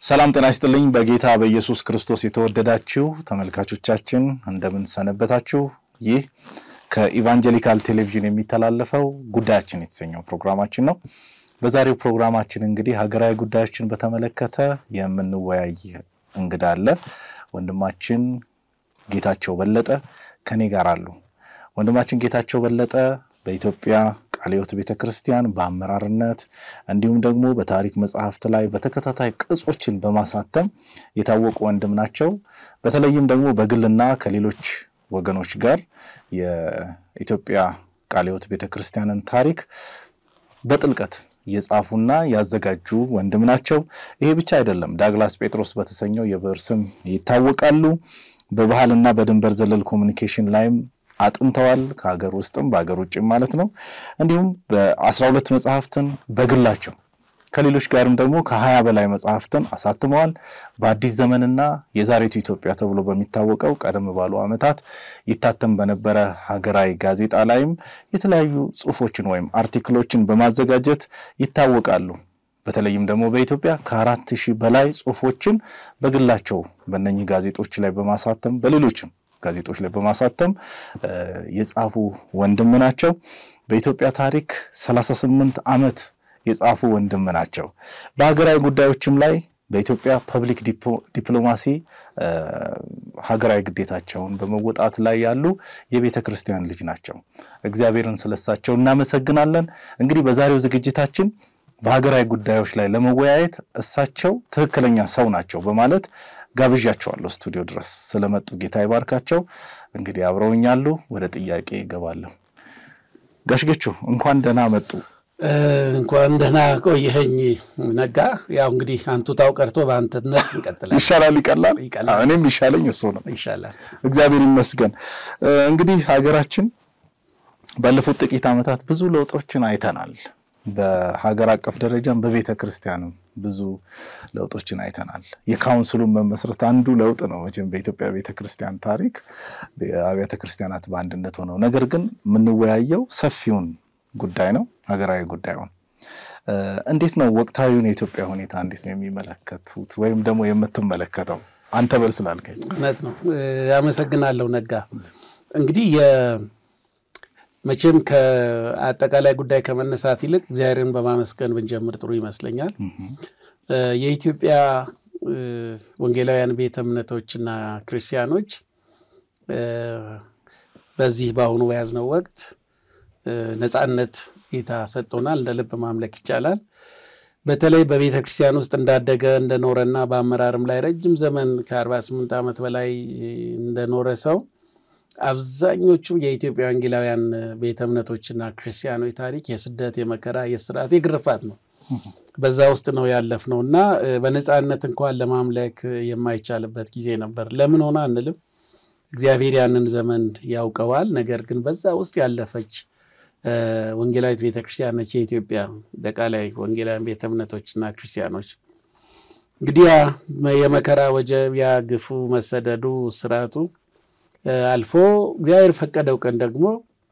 ሰላም ጤና ይስጥልኝ። በጌታ በኢየሱስ ክርስቶስ የተወደዳችሁ ተመልካቾቻችን እንደምን ሰነበታችሁ? ይህ ከኢቫንጀሊካል ቴሌቪዥን የሚተላለፈው ጉዳያችን የተሰኘው ፕሮግራማችን ነው። በዛሬው ፕሮግራማችን እንግዲህ ሀገራዊ ጉዳዮችን በተመለከተ የምንወያይ እንግዳ አለ። ወንድማችን ጌታቸው በለጠ ከኔ ጋር አሉ። ወንድማችን ጌታቸው በለጠ በኢትዮጵያ ቃለ ሕይወት ቤተ ክርስቲያን በአመራርነት እንዲሁም ደግሞ በታሪክ መጽሐፍት ላይ በተከታታይ ቅጾችን በማሳተም የታወቁ ወንድም ናቸው። በተለይም ደግሞ በግልና ከሌሎች ወገኖች ጋር የኢትዮጵያ ቃለ ሕይወት ቤተ ክርስቲያንን ታሪክ በጥልቀት የጻፉና ያዘጋጁ ወንድም ናቸው። ይሄ ብቻ አይደለም። ዳግላስ ጴጥሮስ በተሰኘው የብዕር ስም ይታወቃሉ። በባህልና በድንበር ዘለል ኮሚኒኬሽን ላይም አጥንተዋል። ከሀገር ውስጥም በሀገር ውጭም ማለት ነው። እንዲሁም በአስራ ሁለት መጽሐፍትን በግላቸው ከሌሎች ጋርም ደግሞ ከሀያ በላይ መጽሐፍትን አሳትመዋል። በአዲስ ዘመንና የዛሬቱ ኢትዮጵያ ተብሎ በሚታወቀው ቀደም ባሉ ዓመታት ይታተም በነበረ ሀገራዊ ጋዜጣ ላይም የተለያዩ ጽሑፎችን ወይም አርቲክሎችን በማዘጋጀት ይታወቃሉ። በተለይም ደግሞ በኢትዮጵያ ከአራት ሺህ በላይ ጽሑፎችን በግላቸው በእነኚህ ጋዜጦች ላይ በማሳተም በሌሎችም ጋዜጦች ላይ በማሳተም የጻፉ ወንድም ናቸው። በኢትዮጵያ ታሪክ 38 ዓመት የጻፉ ወንድም ናቸው። በሀገራዊ ጉዳዮችም ላይ በኢትዮጵያ ፐብሊክ ዲፕሎማሲ ሀገራዊ ግዴታቸውን በመወጣት ላይ ያሉ የቤተ ክርስቲያን ልጅ ናቸው። እግዚአብሔርን ስለሳቸው እናመሰግናለን። እንግዲህ በዛሬው ዝግጅታችን በሀገራዊ ጉዳዮች ላይ ለመወያየት እሳቸው ትክክለኛ ሰው ናቸው በማለት ጋብዣቸዋለሁ ስቱዲዮ ድረስ ስለመጡ ጌታ ይባርካቸው። እንግዲህ አብረውኛሉ። ወደ ጥያቄ ይገባለሁ። ጋሽጌቹ እንኳን ደህና መጡ። እንኳን ደህና ቆየኸኝ ነጋ። ያው እንግዲህ አንቱታው ቀርቶ በአንተነት እንቀጥላለን። ይሻላል፣ ይቀላል። ይቀላል። እኔም ይሻለኝ እሱ ነው። ይሻላል። እግዚአብሔር ይመስገን። እንግዲህ ሀገራችን ባለፉት ጥቂት ዓመታት ብዙ ለውጦችን አይተናል። በሀገር አቀፍ ደረጃም በቤተ ክርስቲያንም ብዙ ለውጦችን አይተናል። የካውንስሉን መመስረት አንዱ ለውጥ ነው መቼም በኢትዮጵያ ቤተ ክርስቲያን ታሪክ አብያተ ክርስቲያናት በአንድነት ሆነው፣ ነገር ግን የምንወያየው ሰፊውን ጉዳይ ነው ሀገራዊ ጉዳዩን እንዴት ነው ወቅታዊውን የኢትዮጵያ ሁኔታ እንዴት ነው የሚመለከቱት ወይም ደግሞ የምትመለከተው? አንተ በል ስላልከኝ እውነት ነው። አመሰግናለሁ ነጋ። እንግዲህ መቼም ከአጠቃላይ ጉዳይ ከመነሳት ይልቅ እግዚአብሔርን በማመስገን ብንጀምር ጥሩ ይመስለኛል። የኢትዮጵያ ወንጌላውያን ቤተ እምነቶችና ክርስቲያኖች በዚህ በአሁኑ በያዝነው ወቅት ነፃነት ጌታ ሰጥቶናል። እንደ ልብ ማምለክ ይቻላል። በተለይ በቤተ ክርስቲያን ውስጥ እንዳደገ እንደኖረና በአመራርም ላይ ረጅም ዘመን ከ48 ዓመት በላይ እንደኖረ ሰው አብዛኞቹ የኢትዮጵያ ወንጌላውያን ቤተ እምነቶችና ክርስቲያኖች ታሪክ የስደት፣ የመከራ፣ የስርዓት፣ የግርፋት ነው። በዛ ውስጥ ነው ያለፍነው እና በነፃነት እንኳን ለማምለክ የማይቻልበት ጊዜ ነበር። ለምን ሆነ አንልም። እግዚአብሔር ያንን ዘመን ያውቀዋል። ነገር ግን በዛ ውስጥ ያለፈች ወንጌላዊት ቤተክርስቲያን ነች የኢትዮጵያ አጠቃላይ ወንጌላውያን ቤተ እምነቶችና ክርስቲያኖች። እንግዲህ የመከራ ወጀብ፣ ያ ግፉ፣ መሰደዱ፣ ስርዓቱ አልፎ እግዚአብሔር ፈቀደው ቀን ደግሞ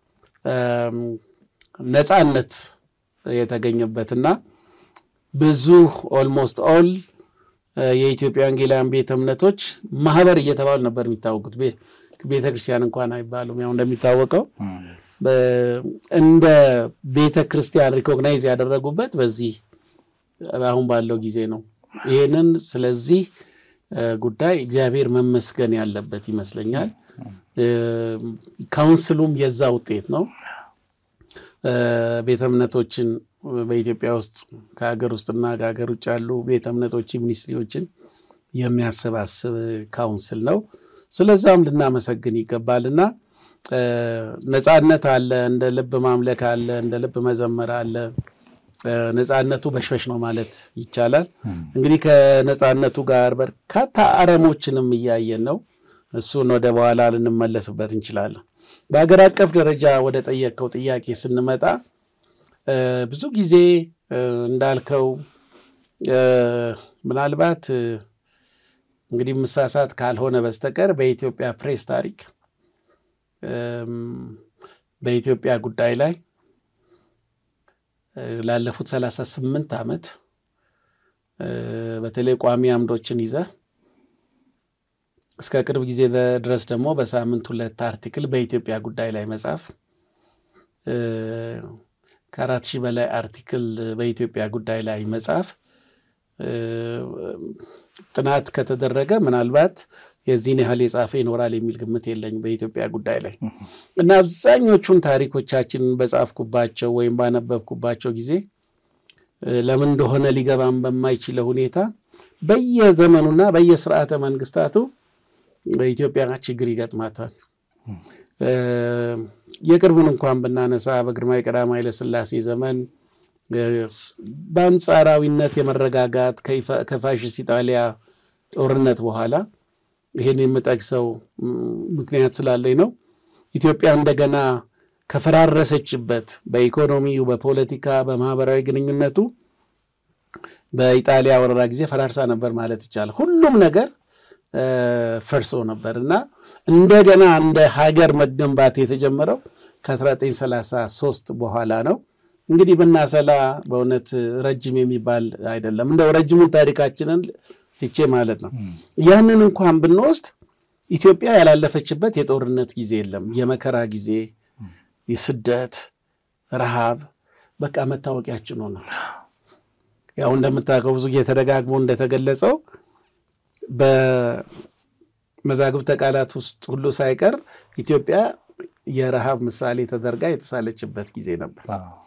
ነፃነት የተገኘበትና ብዙ ኦልሞስት ኦል የኢትዮጵያ ወንጌላውያን ቤተ እምነቶች ማህበር እየተባሉ ነበር የሚታወቁት። ቤተ ክርስቲያን እንኳን አይባሉም። ያው እንደሚታወቀው እንደ ቤተ ክርስቲያን ሪኮግናይዝ ያደረጉበት በዚህ አሁን ባለው ጊዜ ነው። ይህንን ስለዚህ ጉዳይ እግዚአብሔር መመስገን ያለበት ይመስለኛል። ካውንስሉም የዛ ውጤት ነው። ቤተ እምነቶችን በኢትዮጵያ ውስጥ ከሀገር ውስጥና ከሀገር ውጭ ያሉ ቤተ እምነቶች ሚኒስትሪዎችን የሚያሰባስብ ካውንስል ነው። ስለዛም ልናመሰግን ይገባልና ነፃነት አለ፣ እንደ ልብ ማምለክ አለ፣ እንደ ልብ መዘመር አለ። ነፃነቱ በሽበሽ ነው ማለት ይቻላል። እንግዲህ ከነፃነቱ ጋር በርካታ አረሞችንም እያየን ነው። እሱን ወደ በኋላ ልንመለስበት እንችላለን። በሀገር አቀፍ ደረጃ ወደ ጠየቀው ጥያቄ ስንመጣ ብዙ ጊዜ እንዳልከው ምናልባት እንግዲህ ምሳሳት ካልሆነ በስተቀር በኢትዮጵያ ፕሬስ ታሪክ በኢትዮጵያ ጉዳይ ላይ ላለፉት ሰላሳ ስምንት ዓመት በተለይ ቋሚ አምዶችን ይዘህ እስከ ቅርብ ጊዜ ድረስ ደግሞ በሳምንት ሁለት አርቲክል በኢትዮጵያ ጉዳይ ላይ መጻፍ ከአራት ሺህ በላይ አርቲክል በኢትዮጵያ ጉዳይ ላይ መጻፍ ጥናት ከተደረገ ምናልባት የዚህን ያህል የጻፈ ይኖራል የሚል ግምት የለኝ በኢትዮጵያ ጉዳይ ላይ እና አብዛኞቹን ታሪኮቻችንን በጻፍኩባቸው ወይም ባነበብኩባቸው ጊዜ ለምን እንደሆነ ሊገባም በማይችለው ሁኔታ በየዘመኑና በየስርዓተ መንግስታቱ በኢትዮጵያ ችግር ይገጥማታል። የቅርቡን እንኳን ብናነሳ በግርማዊ ቀዳማዊ ኃይለሥላሴ ዘመን በአንጻራዊነት የመረጋጋት ከፋሽስት ኢጣሊያ ጦርነት በኋላ ይህን የምጠቅሰው ምክንያት ስላለኝ ነው። ኢትዮጵያ እንደገና ከፈራረሰችበት በኢኮኖሚው፣ በፖለቲካ፣ በማህበራዊ ግንኙነቱ በኢጣሊያ ወረራ ጊዜ ፈራርሳ ነበር ማለት ይቻላል። ሁሉም ነገር ፈርሶ ነበር እና እንደገና እንደ ሀገር መገንባት የተጀመረው ከ1933 በኋላ ነው። እንግዲህ ብናሰላ በእውነት ረጅም የሚባል አይደለም። እንደው ረጅሙን ታሪካችንን ትቼ ማለት ነው። ያንን እንኳን ብንወስድ ኢትዮጵያ ያላለፈችበት የጦርነት ጊዜ የለም። የመከራ ጊዜ፣ የስደት፣ ረሃብ በቃ መታወቂያችን ሆነ። ያው እንደምታውቀው ብዙ ጊዜ ተደጋግሞ እንደተገለጸው በመዛግብተ ቃላት ውስጥ ሁሉ ሳይቀር ኢትዮጵያ የረሃብ ምሳሌ ተደርጋ የተሳለችበት ጊዜ ነበር።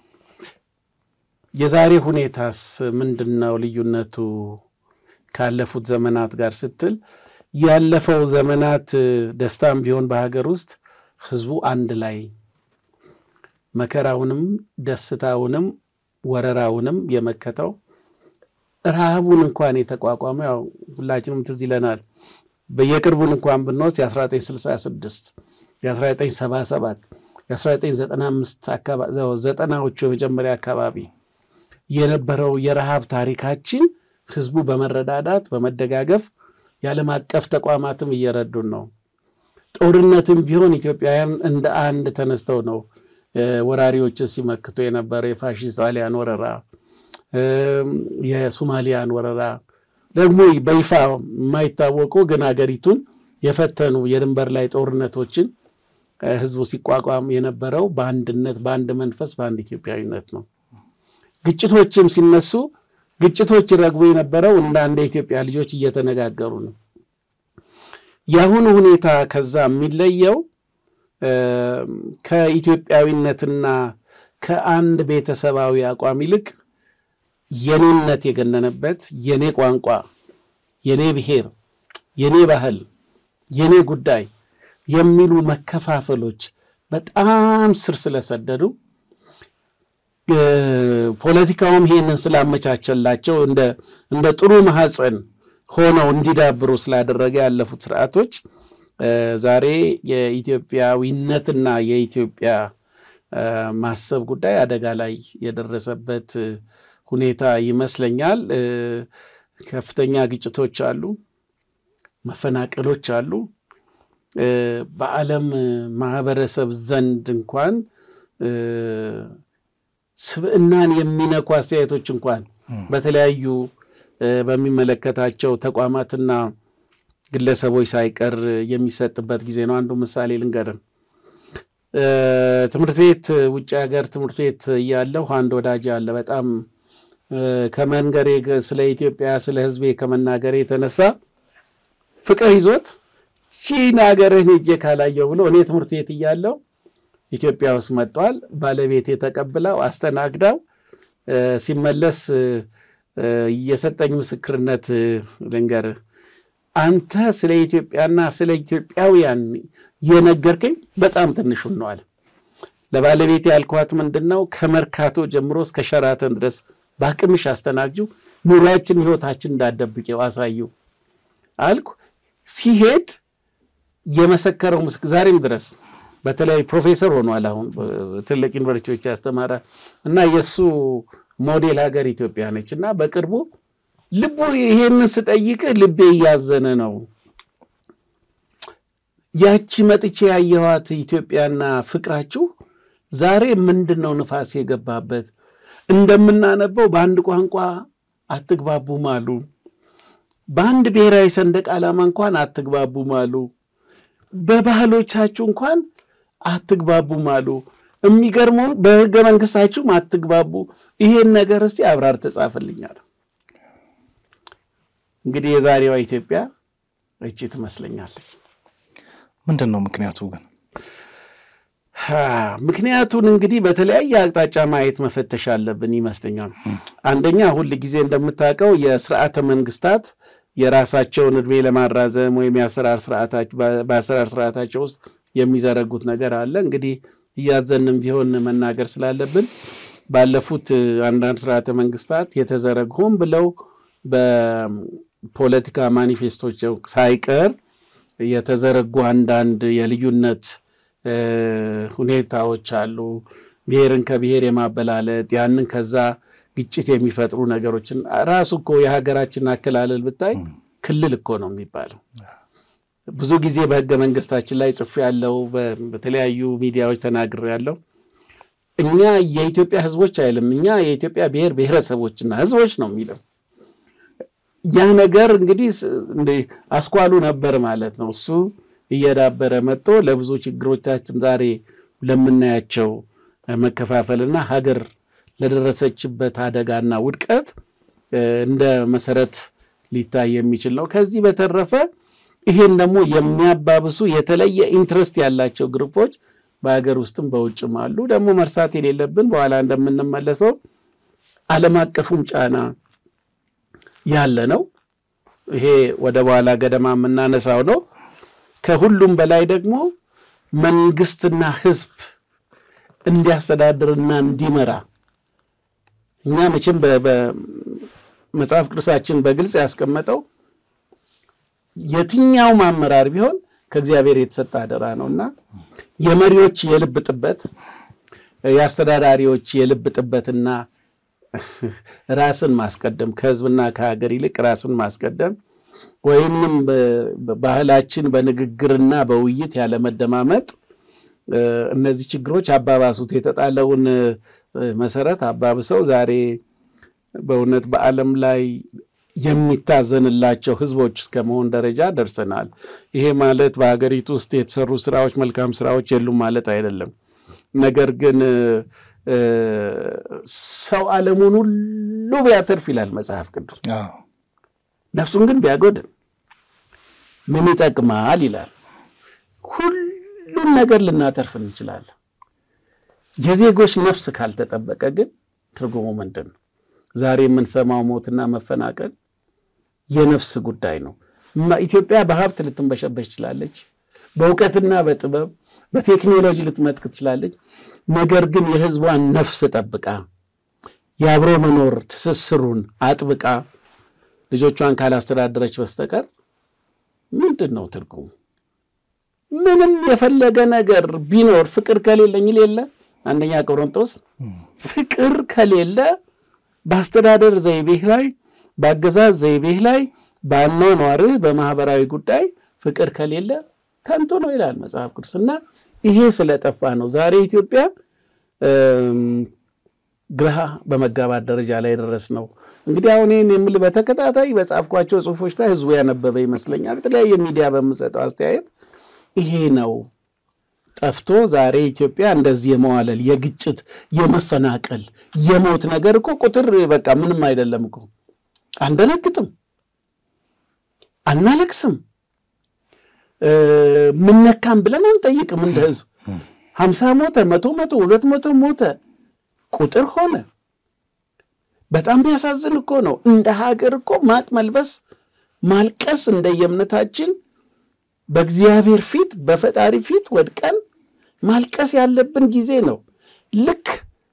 የዛሬ ሁኔታስ ምንድን ነው ልዩነቱ ካለፉት ዘመናት ጋር ስትል ያለፈው ዘመናት ደስታም ቢሆን በሀገር ውስጥ ህዝቡ አንድ ላይ መከራውንም ደስታውንም ወረራውንም የመከተው ረሃቡን እንኳን የተቋቋመ ያው ሁላችንም ትዝ ይለናል። በየቅርቡን እንኳን ብንወስድ የ1966 የ1977 የ1995 ዘጠናዎቹ የመጀመሪያ አካባቢ የነበረው የረሃብ ታሪካችን ህዝቡ በመረዳዳት በመደጋገፍ የዓለም አቀፍ ተቋማትም እየረዱን ነው። ጦርነትም ቢሆን ኢትዮጵያውያን እንደ አንድ ተነስተው ነው ወራሪዎችን ሲመክቱ የነበረው የፋሽስት ጣሊያን ወረራ የሶማሊያን ወረራ ደግሞ በይፋ የማይታወቁ ግን ሀገሪቱን የፈተኑ የድንበር ላይ ጦርነቶችን ህዝቡ ሲቋቋም የነበረው በአንድነት፣ በአንድ መንፈስ፣ በአንድ ኢትዮጵያዊነት ነው። ግጭቶችም ሲነሱ ግጭቶች ይረግቡ የነበረው እንደ አንድ የኢትዮጵያ ልጆች እየተነጋገሩ ነው። የአሁኑ ሁኔታ ከዛ የሚለየው ከኢትዮጵያዊነትና ከአንድ ቤተሰባዊ አቋም ይልቅ የኔነት የገነነበት የኔ ቋንቋ፣ የኔ ብሔር፣ የኔ ባህል፣ የኔ ጉዳይ የሚሉ መከፋፈሎች በጣም ስር ስለሰደዱ ፖለቲካውም ይሄንን ስላመቻቸላቸው እንደ ጥሩ ማህፀን ሆነው እንዲዳብሩ ስላደረገ ያለፉት ስርዓቶች ዛሬ የኢትዮጵያዊነትና የኢትዮጵያ ማሰብ ጉዳይ አደጋ ላይ የደረሰበት ሁኔታ ይመስለኛል። ከፍተኛ ግጭቶች አሉ፣ መፈናቀሎች አሉ። በዓለም ማህበረሰብ ዘንድ እንኳን ስብዕናን የሚነኩ አስተያየቶች እንኳን በተለያዩ በሚመለከታቸው ተቋማትና ግለሰቦች ሳይቀር የሚሰጥበት ጊዜ ነው። አንዱ ምሳሌ ልንገርን። ትምህርት ቤት ውጭ ሀገር ትምህርት ቤት እያለሁ አንድ ወዳጅ አለ። በጣም ከመንገሬ ስለ ኢትዮጵያ ስለ ሕዝቤ ከመናገሬ የተነሳ ፍቅር ይዞት ቺን ሀገርህን ሄጄ ካላየው ብሎ እኔ ትምህርት ቤት እያለሁ ኢትዮጵያ ውስጥ መጥቷል። ባለቤቴ ተቀብላው አስተናግዳው ሲመለስ የሰጠኝ ምስክርነት ልንገርህ። አንተ ስለ ኢትዮጵያና ስለ ኢትዮጵያውያን የነገርከኝ በጣም ትንሹን ነው አለ። ለባለቤቴ ያልኳት ምንድን ነው ከመርካቶ ጀምሮ እስከ ሸራተን ድረስ በአቅምሽ አስተናግጁ፣ ኑሯችን ህይወታችን እንዳደብቄው አሳዩ አልኩ። ሲሄድ የመሰከረው ምስክ ዛሬም ድረስ በተለይ ፕሮፌሰር ሆኗል። አሁን ትልቅ ዩኒቨርሲቲዎች ያስተማረ እና የእሱ ሞዴል ሀገር ኢትዮጵያ ነች እና በቅርቡ ልቡ ይሄንን ስጠይቅ ልቤ እያዘነ ነው። ያቺ መጥቼ ያየኋት ኢትዮጵያና ፍቅራችሁ ዛሬ ምንድን ነው ንፋስ የገባበት? እንደምናነበው በአንድ ቋንቋ አትግባቡም አሉ። በአንድ ብሔራዊ ሰንደቅ ዓላማ እንኳን አትግባቡም አሉ። በባህሎቻችሁ እንኳን አትግባቡም አሉ። የሚገርመው በህገ መንግስታችሁም አትግባቡ። ይሄን ነገር እስቲ አብራር ተጻፈልኛል። እንግዲህ የዛሬዋ ኢትዮጵያ እቺ ትመስለኛለች። ምንድን ነው ምክንያቱ ግን? ምክንያቱን እንግዲህ በተለያየ አቅጣጫ ማየት መፈተሽ አለብን ይመስለኛል። አንደኛ ሁል ጊዜ እንደምታውቀው የስርዓተ መንግስታት የራሳቸውን እድሜ ለማራዘም ወይም በአሰራር ስርዓታቸው ውስጥ የሚዘረጉት ነገር አለ። እንግዲህ እያዘንም ቢሆን መናገር ስላለብን ባለፉት አንዳንድ ስርዓተ መንግስታት የተዘረጉ ሆን ብለው በፖለቲካ ማኒፌስቶች ሳይቀር የተዘረጉ አንዳንድ የልዩነት ሁኔታዎች አሉ። ብሔርን ከብሔር የማበላለጥ ያንን ከዛ ግጭት የሚፈጥሩ ነገሮችን ራሱ እኮ የሀገራችን አከላለል ብታይ ክልል እኮ ነው የሚባለው። ብዙ ጊዜ በህገ መንግስታችን ላይ ጽፌ ያለው በተለያዩ ሚዲያዎች ተናግሬ ያለው እኛ የኢትዮጵያ ህዝቦች አይልም፣ እኛ የኢትዮጵያ ብሔር ብሔረሰቦችና ህዝቦች ነው የሚለው። ያ ነገር እንግዲህ አስኳሉ ነበር ማለት ነው። እሱ እየዳበረ መጥቶ ለብዙ ችግሮቻችን ዛሬ ለምናያቸው መከፋፈልና ሀገር ለደረሰችበት አደጋና ውድቀት እንደ መሰረት ሊታይ የሚችል ነው። ከዚህ በተረፈ ይሄን ደግሞ የሚያባብሱ የተለየ ኢንትረስት ያላቸው ግሩፖች በሀገር ውስጥም በውጭም አሉ። ደግሞ መርሳት የሌለብን በኋላ እንደምንመለሰው ዓለም አቀፉም ጫና ያለ ነው። ይሄ ወደ በኋላ ገደማ የምናነሳው ነው። ከሁሉም በላይ ደግሞ መንግስትና ህዝብ እንዲያስተዳድርና እንዲመራ እኛ መቼም በመጽሐፍ ቅዱሳችን በግልጽ ያስቀመጠው የትኛውም አመራር ቢሆን ከእግዚአብሔር የተሰጠ አደራ ነው እና የመሪዎች የልብ ጥበት፣ የአስተዳዳሪዎች የልብ ጥበትና ራስን ማስቀደም ከህዝብና ከሀገር ይልቅ ራስን ማስቀደም ወይንም ባህላችን በንግግርና በውይይት ያለመደማመጥ እነዚህ ችግሮች አባባሱት። የተጣለውን መሰረት አባብሰው ዛሬ በእውነት በዓለም ላይ የሚታዘንላቸው ህዝቦች እስከ መሆን ደረጃ ደርሰናል። ይሄ ማለት በሀገሪቱ ውስጥ የተሰሩ ስራዎች፣ መልካም ስራዎች የሉም ማለት አይደለም። ነገር ግን ሰው ዓለሙን ሁሉ ቢያተርፍ ይላል መጽሐፍ ቅዱስ፣ ነፍሱን ግን ቢያጎድል ምን ይጠቅማል ይላል። ሁሉን ነገር ልናተርፍ እንችላለን። የዜጎች ነፍስ ካልተጠበቀ ግን ትርጉሙ ምንድን ነው? ዛሬ የምንሰማው ሞትና መፈናቀል የነፍስ ጉዳይ ነው። ኢትዮጵያ በሀብት ልትንበሸበሽ ትችላለች፣ በእውቀትና በጥበብ በቴክኖሎጂ ልትመጥቅ ትችላለች። ነገር ግን የህዝቧን ነፍስ ጠብቃ የአብሮ መኖር ትስስሩን አጥብቃ ልጆቿን ካላስተዳደረች በስተቀር ምንድን ነው ትርጉሙ? ምንም የፈለገ ነገር ቢኖር ፍቅር ከሌለኝ የለ አንደኛ ቆሮንቶስ ፍቅር ከሌለ በአስተዳደር ዘይቤህ ላይ በአገዛዝ ዘይቤህ ላይ በአኗኗርህ በማህበራዊ ጉዳይ ፍቅር ከሌለ ከንቱ ነው ይላል መጽሐፍ ቅዱስ። እና ይሄ ስለጠፋ ነው ዛሬ ኢትዮጵያ ግራ በመጋባት ደረጃ ላይ ደረስ ነው። እንግዲህ አሁን ይህን የምል በተከታታይ በጻፍኳቸው ጽሁፎች ላይ ህዝቡ ያነበበ ይመስለኛል። የተለያየ ሚዲያ በምሰጠው አስተያየት ይሄ ነው ጠፍቶ ዛሬ ኢትዮጵያ እንደዚህ የመዋለል የግጭት፣ የመፈናቀል፣ የሞት ነገር እኮ ቁጥር በቃ ምንም አይደለም እኮ አንደነግጥም፣ አናለቅስም፣ ምነካም ብለን አንጠይቅም። እንደ ህዝብ ሀምሳ ሞተ፣ መቶ መቶ ሁለት መቶ ሞተ ቁጥር ሆነ። በጣም ቢያሳዝን እኮ ነው። እንደ ሀገር እኮ ማቅ መልበስ ማልቀስ እንደየእምነታችን በእግዚአብሔር ፊት በፈጣሪ ፊት ወድቀን ማልቀስ ያለብን ጊዜ ነው። ልክ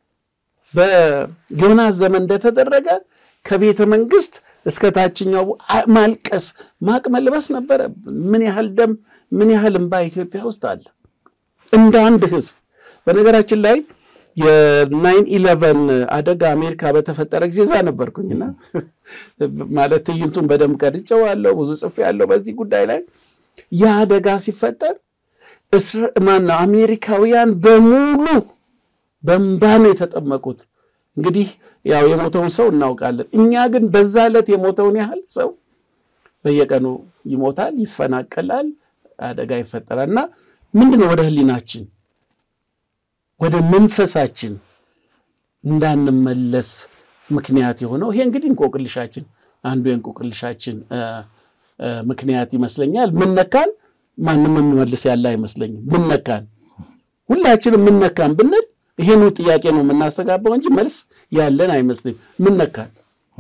በዮናስ ዘመን እንደተደረገ ከቤተ መንግስት እስከ ታችኛው ማልቀስ ማቅ መልበስ ነበረብን። ምን ያህል ደም ምን ያህል እንባ ኢትዮጵያ ውስጥ አለ እንደ አንድ ህዝብ። በነገራችን ላይ የናይን ኢለቨን አደጋ አሜሪካ በተፈጠረ ጊዜ እዛ ነበርኩኝና ማለት ትዕይንቱን በደንብ ቀድጬዋለሁ፣ ብዙ ጽፌያለሁ በዚህ ጉዳይ ላይ ያ አደጋ ሲፈጠር ማነው አሜሪካውያን በሙሉ በእንባ ነው የተጠመቁት። እንግዲህ ያው የሞተውን ሰው እናውቃለን። እኛ ግን በዛ ዕለት የሞተውን ያህል ሰው በየቀኑ ይሞታል፣ ይፈናቀላል፣ አደጋ ይፈጠራል። እና ምንድን ነው ወደ ህሊናችን ወደ መንፈሳችን እንዳንመለስ ምክንያት የሆነው ይሄ እንግዲህ እንቆቅልሻችን አንዱ የእንቆቅልሻችን ምክንያት ይመስለኛል። ምነካን ማንም የሚመልስ ያለ አይመስለኝም። ምነካን ሁላችንም ምነካን ብንል ይሄኑ ጥያቄ ነው የምናስተጋባው እንጂ መልስ ያለን አይመስልም። ምነካን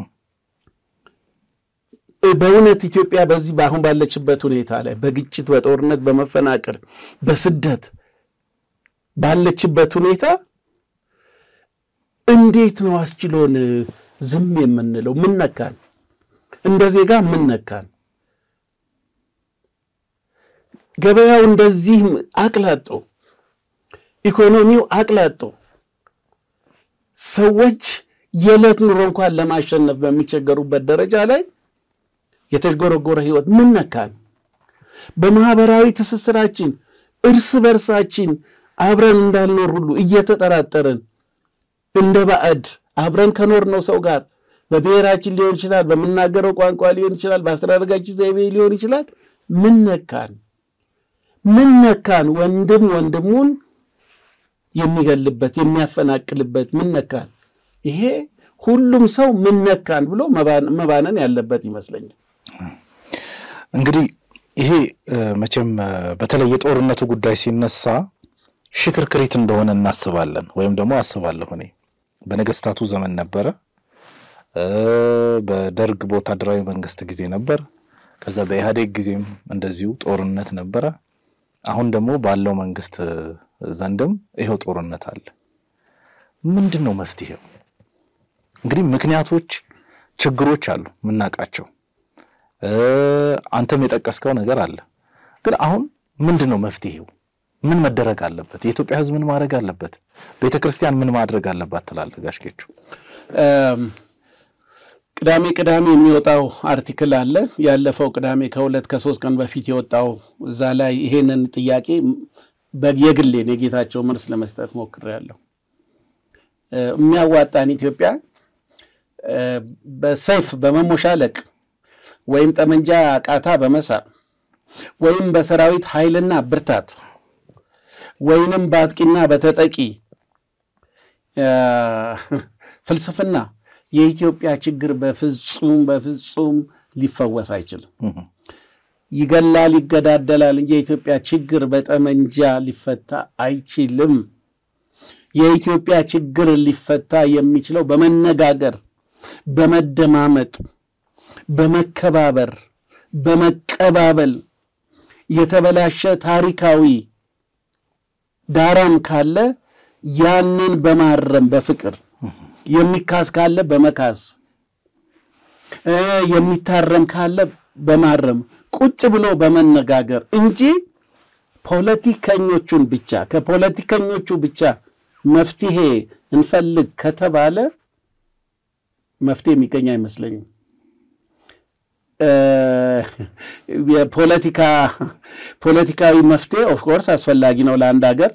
በእውነት ኢትዮጵያ በዚህ በአሁን ባለችበት ሁኔታ ላይ በግጭት፣ በጦርነት፣ በመፈናቀል፣ በስደት ባለችበት ሁኔታ እንዴት ነው አስችሎን ዝም የምንለው? ምነካን? እንደ ዜጋ ምነካን? ገበያው እንደዚህ አቅላጦ፣ ኢኮኖሚው አቅላጦ፣ ሰዎች የዕለት ኑሮ እንኳን ለማሸነፍ በሚቸገሩበት ደረጃ ላይ የተጎረጎረ ህይወት ምነካን? በማህበራዊ ትስስራችን እርስ በርሳችን አብረን እንዳልኖር ሁሉ እየተጠራጠርን እንደ ባዕድ አብረን ከኖርነው ሰው ጋር በብሔራችን ሊሆን ይችላል፣ በምናገረው ቋንቋ ሊሆን ይችላል፣ በአስተዳደጋችን ዘይቤ ሊሆን ይችላል። ምን ነካን? ምን ነካን? ወንድም ወንድሙን የሚገልበት የሚያፈናቅልበት ምን ነካን? ይሄ ሁሉም ሰው ምን ነካን ብሎ መባነን ያለበት ይመስለኛል። እንግዲህ ይሄ መቼም በተለይ የጦርነቱ ጉዳይ ሲነሳ ሽክርክሪት እንደሆነ እናስባለን፣ ወይም ደግሞ አስባለሁ እኔ በነገስታቱ ዘመን ነበረ፣ በደርግ በወታደራዊ መንግስት ጊዜ ነበር፣ ከዛ በኢህአዴግ ጊዜም እንደዚሁ ጦርነት ነበረ። አሁን ደግሞ ባለው መንግስት ዘንድም ይኸው ጦርነት አለ። ምንድን ነው መፍትሄው? እንግዲህ ምክንያቶች፣ ችግሮች አሉ የምናውቃቸው። አንተም የጠቀስከው ነገር አለ። ግን አሁን ምንድን ነው መፍትሄው? ምን መደረግ አለበት? የኢትዮጵያ ሕዝብ ምን ማድረግ አለበት? ቤተ ክርስቲያን ምን ማድረግ አለባት ትላለህ ጋሽ ጌቹ? ቅዳሜ ቅዳሜ የሚወጣው አርቲክል አለ። ያለፈው ቅዳሜ ከሁለት ከሶስት ቀን በፊት የወጣው እዛ ላይ ይሄንን ጥያቄ የግሌን የጌታቸው መልስ ለመስጠት ሞክሬያለሁ። የሚያዋጣን ኢትዮጵያ በሰይፍ በመሞሻለቅ ወይም ጠመንጃ ቃታ በመሳብ ወይም በሰራዊት ኃይልና ብርታት ወይንም በአጥቂና በተጠቂ ፍልስፍና የኢትዮጵያ ችግር በፍጹም በፍጹም ሊፈወስ አይችልም። ይገላል፣ ይገዳደላል እንጂ የኢትዮጵያ ችግር በጠመንጃ ሊፈታ አይችልም። የኢትዮጵያ ችግር ሊፈታ የሚችለው በመነጋገር፣ በመደማመጥ፣ በመከባበር፣ በመቀባበል የተበላሸ ታሪካዊ ዳራም ካለ ያንን በማረም በፍቅር የሚካስ ካለ በመካስ የሚታረም ካለ በማረም ቁጭ ብሎ በመነጋገር እንጂ ፖለቲከኞቹን ብቻ ከፖለቲከኞቹ ብቻ መፍትሄ እንፈልግ ከተባለ መፍትሄ የሚገኝ አይመስለኝም። የፖለቲካ ፖለቲካዊ መፍትሄ ኦፍኮርስ አስፈላጊ ነው ለአንድ ሀገር።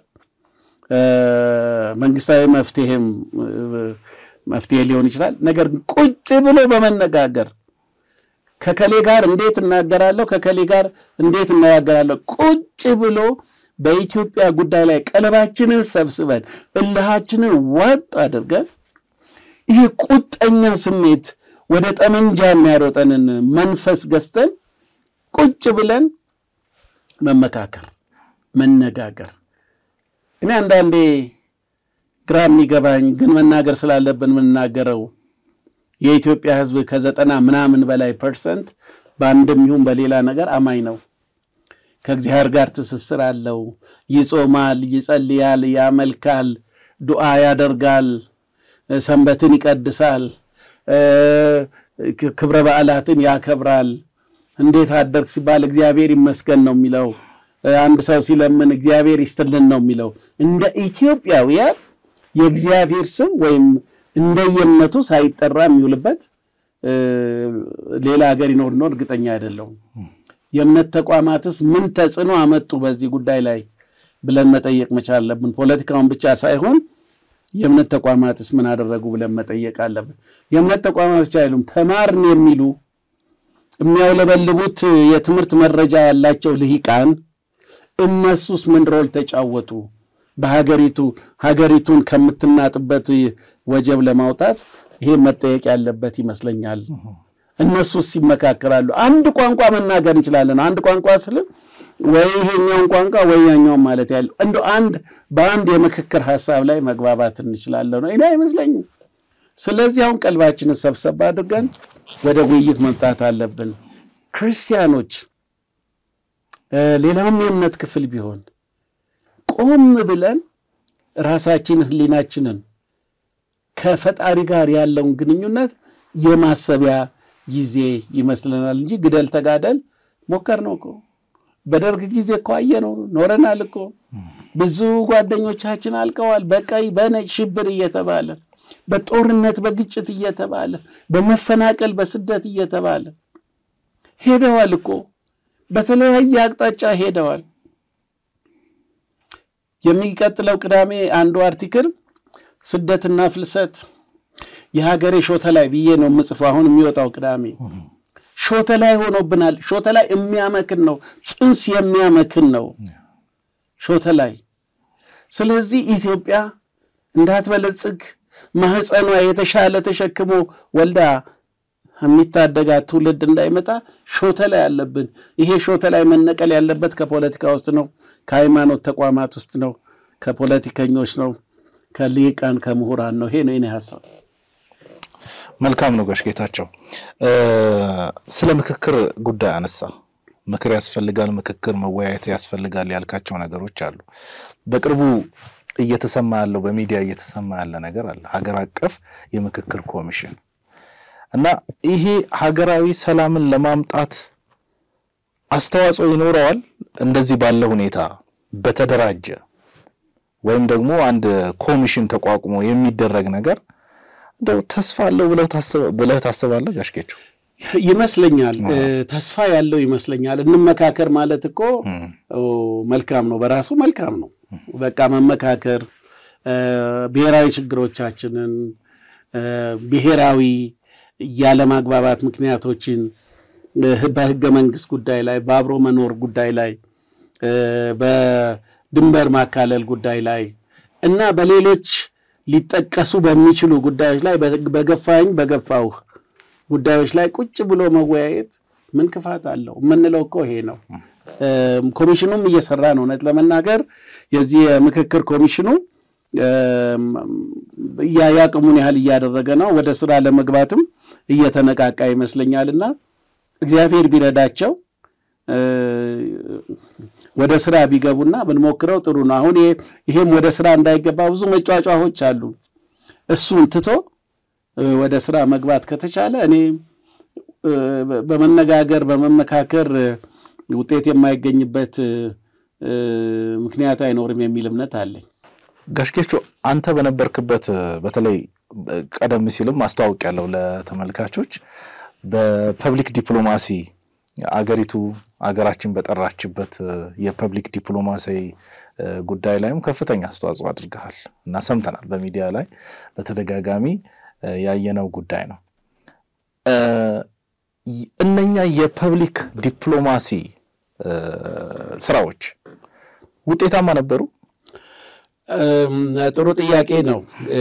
መንግስታዊ መፍትሄም መፍትሄ ሊሆን ይችላል። ነገር ግን ቁጭ ብሎ በመነጋገር ከከሌ ጋር እንዴት እናገራለሁ፣ ከከሌ ጋር እንዴት እናገራለሁ፣ ቁጭ ብሎ በኢትዮጵያ ጉዳይ ላይ ቀለባችንን ሰብስበን እልሃችንን ዋጥ አድርገን ይህ ቁጠኛ ስሜት ወደ ጠመንጃ የሚያሮጠንን መንፈስ ገዝተን ቁጭ ብለን መመካከር፣ መነጋገር እኔ አንዳንዴ ግራ የሚገባኝ ግን መናገር ስላለብን የምናገረው የኢትዮጵያ ሕዝብ ከዘጠና ምናምን በላይ ፐርሰንት በአንድም ይሁን በሌላ ነገር አማኝ ነው። ከእግዚአብሔር ጋር ትስስር አለው። ይጾማል፣ ይጸልያል፣ ያመልካል፣ ዱዓ ያደርጋል፣ ሰንበትን ይቀድሳል፣ ክብረ በዓላትን ያከብራል። እንዴት አደርግ ሲባል እግዚአብሔር ይመስገን ነው የሚለው። አንድ ሰው ሲለምን እግዚአብሔር ይስጥልን ነው የሚለው። እንደ ኢትዮጵያውያን የእግዚአብሔር ስም ወይም እንደየእምነቱ ሳይጠራ የሚውልበት ሌላ ሀገር ይኖር ነው እርግጠኛ አይደለሁም። የእምነት ተቋማትስ ምን ተጽዕኖ አመጡ በዚህ ጉዳይ ላይ ብለን መጠየቅ መቻል አለብን። ፖለቲካውን ብቻ ሳይሆን የእምነት ተቋማትስ ምን አደረጉ ብለን መጠየቅ አለብን። የእምነት ተቋማቶች አይሉም ተማርን የሚሉ የሚያውለበልቡት የትምህርት መረጃ ያላቸው ልሂቃን እነሱስ ምን ሮል ተጫወቱ? በሀገሪቱ ሀገሪቱን ከምትናጥበት ወጀብ ለማውጣት ይሄ መጠየቅ ያለበት ይመስለኛል። እነሱስ ይመካከራሉ። አንድ ቋንቋ መናገር እንችላለን። አንድ ቋንቋ ስል ወይ ይሄኛውን ቋንቋ ወይ ያኛውን ማለት ያለው እንደ አንድ በአንድ የምክክር ሀሳብ ላይ መግባባት እንችላለን ነው እኔ አይመስለኝም። ስለዚህ አሁን ቀልባችንን ሰብሰብ አድርገን ወደ ውይይት መምጣት አለብን። ክርስቲያኖች፣ ሌላውም የእምነት ክፍል ቢሆን ቆም ብለን ራሳችን ሕሊናችንን ከፈጣሪ ጋር ያለውን ግንኙነት የማሰቢያ ጊዜ ይመስለናል እንጂ ግደል ተጋደል ሞከር ነው እኮ በደርግ ጊዜ እኮ አየነው ኖረናል እኮ ብዙ ጓደኞቻችን አልቀዋል። በቀይ በነጭ ሽብር እየተባለ በጦርነት በግጭት እየተባለ በመፈናቀል በስደት እየተባለ ሄደዋል እኮ በተለያየ አቅጣጫ ሄደዋል። የሚቀጥለው ቅዳሜ አንዱ አርቲክል ስደትና ፍልሰት የሀገሬ ሾተ ላይ ብዬ ነው የምጽፈው። አሁን የሚወጣው ቅዳሜ ሾተ ላይ ሆኖብናል። ሾተ ላይ የሚያመክን ነው፣ ጽንስ የሚያመክን ነው ሾተ ላይ። ስለዚህ ኢትዮጵያ እንዳትበለጽግ ማህፀኗ የተሻለ ተሸክሞ ወልዳ የሚታደጋት ትውልድ እንዳይመጣ ሾተ ላይ አለብን። ይሄ ሾተ ላይ መነቀል ያለበት ከፖለቲካ ውስጥ ነው፣ ከሃይማኖት ተቋማት ውስጥ ነው፣ ከፖለቲከኞች ነው፣ ከሊቃን ከምሁራን ነው። ይሄ ነው የኔ ሀሳብ። መልካም ነው ጋሽ ጌታቸው፣ ስለ ምክክር ጉዳይ አነሳ። ምክር ያስፈልጋል፣ ምክክር መወያየት ያስፈልጋል ያልካቸው ነገሮች አሉ። በቅርቡ እየተሰማ ያለው በሚዲያ እየተሰማ ያለ ነገር አለ፣ ሀገር አቀፍ የምክክር ኮሚሽን እና ይሄ ሀገራዊ ሰላምን ለማምጣት አስተዋጽኦ ይኖረዋል። እንደዚህ ባለ ሁኔታ በተደራጀ ወይም ደግሞ አንድ ኮሚሽን ተቋቁሞ የሚደረግ ነገር እንደው ተስፋ አለው ብለህ ታስባለህ ጋሽ ጌቸው? ይመስለኛል ተስፋ ያለው ይመስለኛል። እንመካከር ማለት እኮ መልካም ነው፣ በራሱ መልካም ነው። በቃ መመካከር ብሔራዊ ችግሮቻችንን ብሔራዊ ያለማግባባት ምክንያቶችን በህገ መንግስት ጉዳይ ላይ፣ በአብሮ መኖር ጉዳይ ላይ፣ በድንበር ማካለል ጉዳይ ላይ እና በሌሎች ሊጠቀሱ በሚችሉ ጉዳዮች ላይ በገፋኝ በገፋውህ ጉዳዮች ላይ ቁጭ ብሎ መወያየት ምን ክፋት አለው? የምንለው እኮ ይሄ ነው። ኮሚሽኑም እየሰራ ነው። እውነት ለመናገር የዚህ የምክክር ኮሚሽኑ ያቅሙን ያህል እያደረገ ነው። ወደ ስራ ለመግባትም እየተነቃቃ ይመስለኛል እና እግዚአብሔር ቢረዳቸው ወደ ስራ ቢገቡና ብንሞክረው ጥሩ ነው። አሁን ይሄም ወደ ስራ እንዳይገባ ብዙ መጫጫሆች አሉ። እሱን ትቶ ወደ ስራ መግባት ከተቻለ እኔ በመነጋገር በመመካከር ውጤት የማይገኝበት ምክንያት አይኖርም የሚል እምነት አለኝ። ጋሽ ጌቾ አንተ በነበርክበት በተለይ ቀደም ሲልም አስተዋውቅ ያለው ለተመልካቾች በፐብሊክ ዲፕሎማሲ አገሪቱ አገራችን በጠራችበት የፐብሊክ ዲፕሎማሲ ጉዳይ ላይም ከፍተኛ አስተዋጽኦ አድርገሃል እና ሰምተናል። በሚዲያ ላይ በተደጋጋሚ ያየነው ጉዳይ ነው። እነኛ የፐብሊክ ዲፕሎማሲ ስራዎች ውጤታማ ነበሩ? ጥሩ ጥያቄ ነው።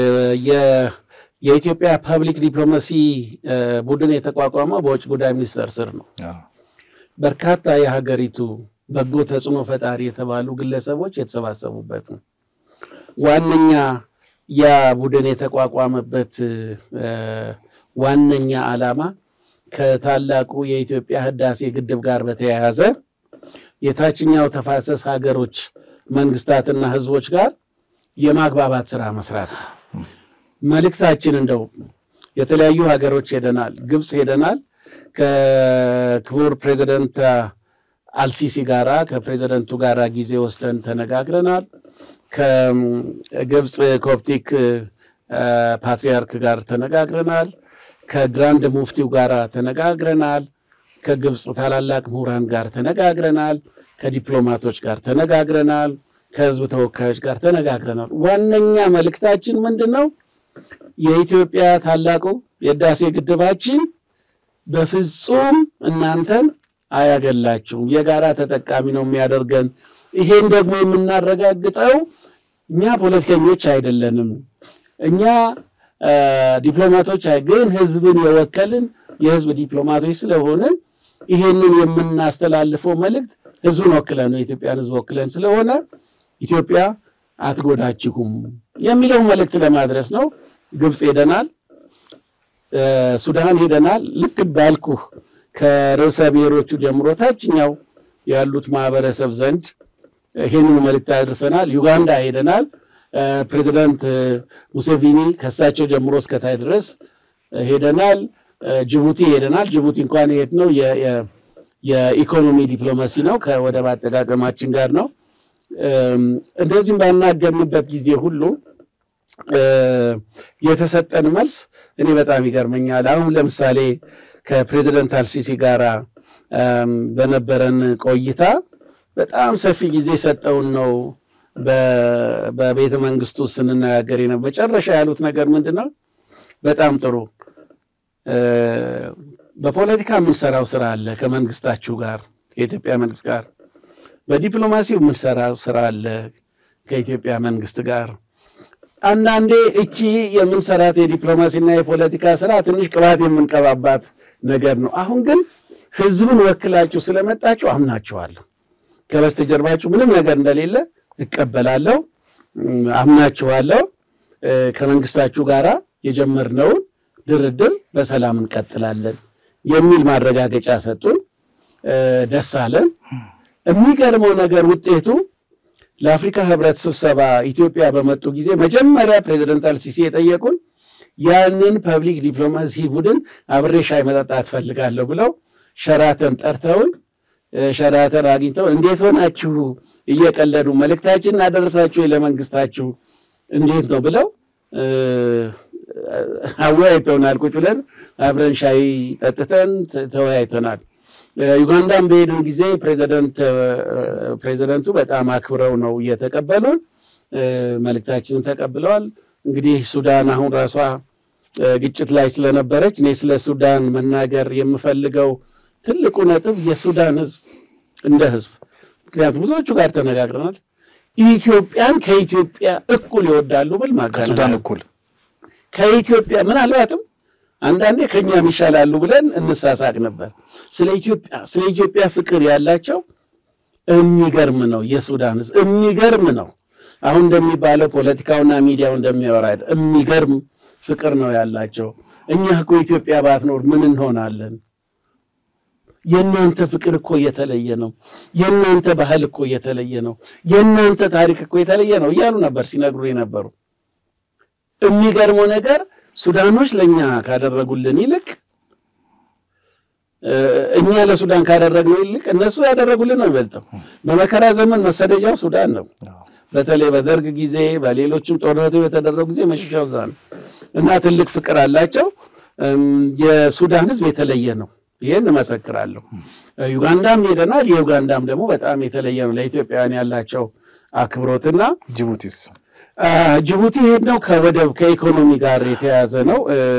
የኢትዮጵያ ፐብሊክ ዲፕሎማሲ ቡድን የተቋቋመው በውጭ ጉዳይ ሚኒስቴር ስር ነው። በርካታ የሀገሪቱ በጎ ተጽዕኖ ፈጣሪ የተባሉ ግለሰቦች የተሰባሰቡበት ነው። ዋነኛ ያ ቡድን የተቋቋመበት ዋነኛ ዓላማ ከታላቁ የኢትዮጵያ ህዳሴ ግድብ ጋር በተያያዘ የታችኛው ተፋሰስ ሀገሮች መንግስታትና ህዝቦች ጋር የማግባባት ስራ መስራት ነው። መልእክታችን እንደው የተለያዩ ሀገሮች ሄደናል። ግብፅ ሄደናል። ከክቡር ፕሬዚደንት አልሲሲ ጋራ ከፕሬዚደንቱ ጋራ ጊዜ ወስደን ተነጋግረናል። ከግብፅ ኮፕቲክ ፓትሪያርክ ጋር ተነጋግረናል። ከግራንድ ሙፍቲው ጋር ተነጋግረናል። ከግብፅ ታላላቅ ምሁራን ጋር ተነጋግረናል። ከዲፕሎማቶች ጋር ተነጋግረናል። ከህዝብ ተወካዮች ጋር ተነጋግረናል። ዋነኛ መልእክታችን ምንድን ነው? የኢትዮጵያ ታላቁ የህዳሴ ግድባችን በፍጹም እናንተን አያገላችሁም፣ የጋራ ተጠቃሚ ነው የሚያደርገን። ይሄን ደግሞ የምናረጋግጠው እኛ ፖለቲከኞች አይደለንም፣ እኛ ዲፕሎማቶች ግን ህዝብን የወከልን የህዝብ ዲፕሎማቶች ስለሆንን ይሄንን የምናስተላልፈው መልእክት ህዝብን ወክለን ነው የኢትዮጵያን ህዝብ ወክለን ስለሆነ ኢትዮጵያ አትጎዳችሁም የሚለው መልእክት ለማድረስ ነው። ግብፅ ሄደናል፣ ሱዳን ሄደናል። ልክ ባልኩህ ከርዕሰ ብሔሮቹ ጀምሮ ታችኛው ያሉት ማህበረሰብ ዘንድ ይህንን መልእክት አድርሰናል። ዩጋንዳ ሄደናል። ፕሬዚዳንት ሙሴቪኒ ከሳቸው ጀምሮ እስከታይ ድረስ ሄደናል። ጅቡቲ ሄደናል። ጅቡቲ እንኳን የት ነው የኢኮኖሚ ዲፕሎማሲ ነው ከወደብ አጠቃቀማችን ጋር ነው። እንደዚህም ባናገርንበት ጊዜ ሁሉ የተሰጠን መልስ እኔ በጣም ይገርመኛል። አሁን ለምሳሌ ከፕሬዚደንት አልሲሲ ጋራ በነበረን ቆይታ በጣም ሰፊ ጊዜ ሰጠውን ነው በቤተ መንግስቱ ስንነጋገር ነው። መጨረሻ ያሉት ነገር ምንድን ነው? በጣም ጥሩ በፖለቲካ የምንሰራው ስራ አለ ከመንግስታችሁ ጋር ከኢትዮጵያ መንግስት ጋር፣ በዲፕሎማሲው የምንሰራው ስራ አለ ከኢትዮጵያ መንግስት ጋር። አንዳንዴ እቺ የምንሰራት የዲፕሎማሲና የፖለቲካ ስራ ትንሽ ቅባት የምንቀባባት ነገር ነው። አሁን ግን ህዝብን ወክላችሁ ስለመጣችሁ አምናችኋለሁ። ከበስተጀርባችሁ ምንም ነገር እንደሌለ እቀበላለሁ፣ አምናችኋለሁ። ከመንግስታችሁ ጋር የጀመርነውን ድርድር በሰላም እንቀጥላለን የሚል ማረጋገጫ ሰጡን። ደስ አለን። የሚገርመው ነገር ውጤቱ ለአፍሪካ ህብረት ስብሰባ ኢትዮጵያ በመጡ ጊዜ መጀመሪያ ፕሬዚደንት አልሲሲ የጠየቁን ያንን ፐብሊክ ዲፕሎማሲ ቡድን አብሬ ሻይ መጠጣት ፈልጋለሁ ብለው ሸራተን ጠርተውን ሸራተን አግኝተው እንዴት ሆናችሁ እየቀለዱ መልእክታችን እናደረሳችሁ ለመንግስታችሁ እንዴት ነው ብለው አወያይተውናል። ቁጭ ብለን አብረን ሻይ ጠጥተን ተወያይተናል። ዩጋንዳን በሄድን ጊዜ ፕሬዚደንቱ በጣም አክብረው ነው እየተቀበሉን፣ መልእክታችንን ተቀብለዋል። እንግዲህ ሱዳን አሁን ራሷ ግጭት ላይ ስለነበረች እኔ ስለ ሱዳን መናገር የምፈልገው ትልቁ ነጥብ የሱዳን ህዝብ እንደ ህዝብ ምክንያቱም ብዙዎቹ ጋር ተነጋግረናል። ኢትዮጵያን ከኢትዮጵያ እኩል ይወዳሉ ብል ከሱዳን እኩል ከኢትዮጵያ ምናልባትም አንዳንዴ ከኛም ይሻላሉ ብለን እንሳሳቅ ነበር። ስለ ኢትዮጵያ ስለ ኢትዮጵያ ፍቅር ያላቸው የሚገርም ነው። የሱዳን ህዝብ የሚገርም ነው። አሁን እንደሚባለው ፖለቲካውና ሚዲያው እንደሚያወራ የሚገርም ፍቅር ነው ያላቸው። እኛ እኮ ኢትዮጵያ ባትኖር ምን እንሆናለን? የእናንተ ፍቅር እኮ የተለየ ነው። የእናንተ ባህል እኮ የተለየ ነው። የእናንተ ታሪክ እኮ የተለየ ነው እያሉ ነበር ሲነግሩ የነበሩ። የሚገርመው ነገር ሱዳኖች ለእኛ ካደረጉልን ይልቅ እኛ ለሱዳን ካደረግነው ይልቅ እነሱ ያደረጉልን ነው ይበልጠው። በመከራ ዘመን መሰደጃው ሱዳን ነው። በተለይ በደርግ ጊዜ በሌሎችም ጦርነቱ የተደረጉ ጊዜ መሸሻው እዛ ነው እና ትልቅ ፍቅር አላቸው። የሱዳን ህዝብ የተለየ ነው። ይህን እመሰክራለሁ። ዩጋንዳም ሄደናል። የዩጋንዳም ደግሞ በጣም የተለየ ነው ለኢትዮጵያውያን ያላቸው አክብሮትና ጅቡቲስ ጅቡቲ ሄድነው ከወደብ ከኢኮኖሚ ጋር የተያያዘ ነው።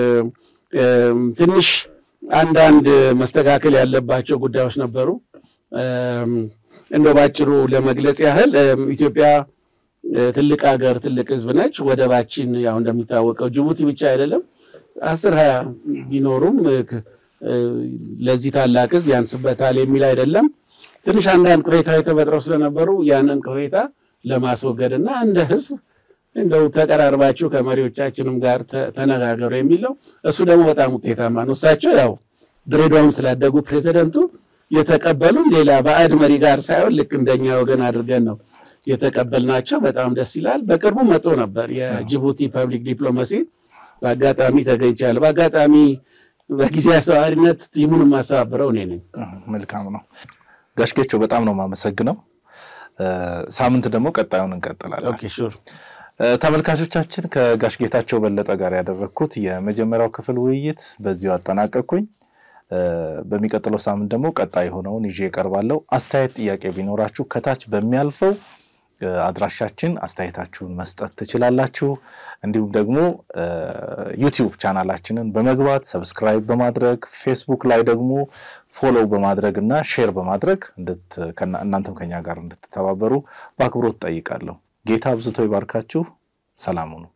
ትንሽ አንዳንድ መስተካከል ያለባቸው ጉዳዮች ነበሩ። እንደው ባጭሩ ለመግለጽ ያህል ኢትዮጵያ ትልቅ ሀገር፣ ትልቅ ህዝብ ነች። ወደባችን ያው እንደሚታወቀው ጅቡቲ ብቻ አይደለም አስር ሀያ ቢኖሩም ለዚህ ታላቅ ህዝብ ያንስበታል የሚል አይደለም። ትንሽ አንዳንድ ቅሬታዎች ተፈጥረው ስለነበሩ ያንን ቅሬታ ለማስወገድ እና እንደ ህዝብ እንደው ተቀራርባችሁ ከመሪዎቻችንም ጋር ተነጋገሩ የሚለው እሱ ደግሞ በጣም ውጤታማ ነው። እሳቸው ያው ድሬዳዋም ስላደጉ ፕሬዚደንቱ የተቀበሉን ሌላ ባዕድ መሪ ጋር ሳይሆን ልክ እንደኛ ወገን አድርገን ነው የተቀበልናቸው። በጣም ደስ ይላል። በቅርቡ መጥቶ ነበር የጅቡቲ ፐብሊክ ዲፕሎማሲ በአጋጣሚ ተገኝቻለሁ። በአጋጣሚ በጊዜ አስተባባሪነት ቲሙን የማስተባብረው እኔ ነኝ። መልካም ነው። ጋሽ ጌቾ በጣም ነው የማመሰግነው። ሳምንት ደግሞ ቀጣዩን እንቀጥላለን። ኦኬ ሹር ተመልካቾቻችን ከጋሽ ጌታቸው በለጠ ጋር ያደረግኩት የመጀመሪያው ክፍል ውይይት በዚሁ አጠናቀቅኩኝ። በሚቀጥለው ሳምንት ደግሞ ቀጣይ የሆነውን ይዤ እቀርባለሁ። አስተያየት፣ ጥያቄ ቢኖራችሁ ከታች በሚያልፈው አድራሻችን አስተያየታችሁን መስጠት ትችላላችሁ። እንዲሁም ደግሞ ዩቲዩብ ቻናላችንን በመግባት ሰብስክራይብ በማድረግ ፌስቡክ ላይ ደግሞ ፎሎው በማድረግ እና ሼር በማድረግ እናንተም ከኛ ጋር እንድትተባበሩ በአክብሮት ጠይቃለሁ። ጌታ አብዝቶ ይባርካችሁ። ሰላም ሁኑ።